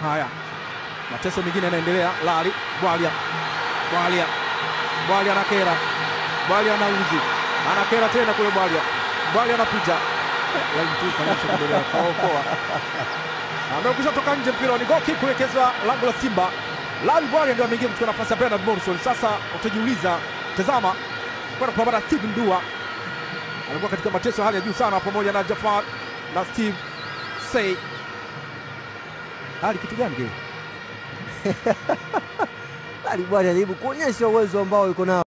Haya, mateso mengine yanaendelea. Lali Bwalia, Bwalia, Bwalia anakera, Bwalia anauzi, anakera tena kule. Bwalia, Bwalia anapita kaokoa, amekwisha toka nje. Mpira ni goal kick kuelekezwa lango la Simba. Lali Bwalia ndio ameingia kuchukua nafasi ya Bernard Morrison. Sasa utajiuliza, tazama, kwenda kupambana na Steve Ndua, amekuwa katika mateso ya hali ya juu sana, pamoja na Jafar na Steve Say. Hali kitu gani kile? Bali bwana anajaribu kuonyesha uwezo ambao yuko nao.